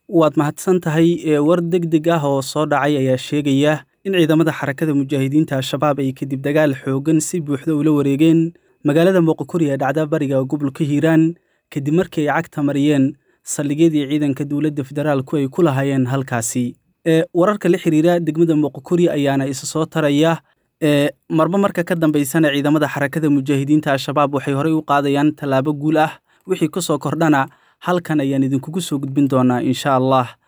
waad mahadsan tahay ee war deg deg ah oo soo dhacay ayaa sheegaya in ciidamada xarakada mujaahidiinta al-shabaab ay kadib dagaal xoogan si buuxda ula wareegeen magaalada moqokori ee dhacda bariga gobolka hiiraan kadib markii ay cagta mariyeen saldhigyadii ciidanka dowladda federaalku ay ku lahaayeen halkaasi ee wararka la xiriira degmada moqokori ayaana isa soo taraya ee marba marka ka dambaysana ciidamada xarakada mujaahidiinta al-shabaab waxay horey u qaadayaan tallaabo guul ah wixii ka soo kordhana halkan ayaan idinkugu soo gudbin doonaa insha allah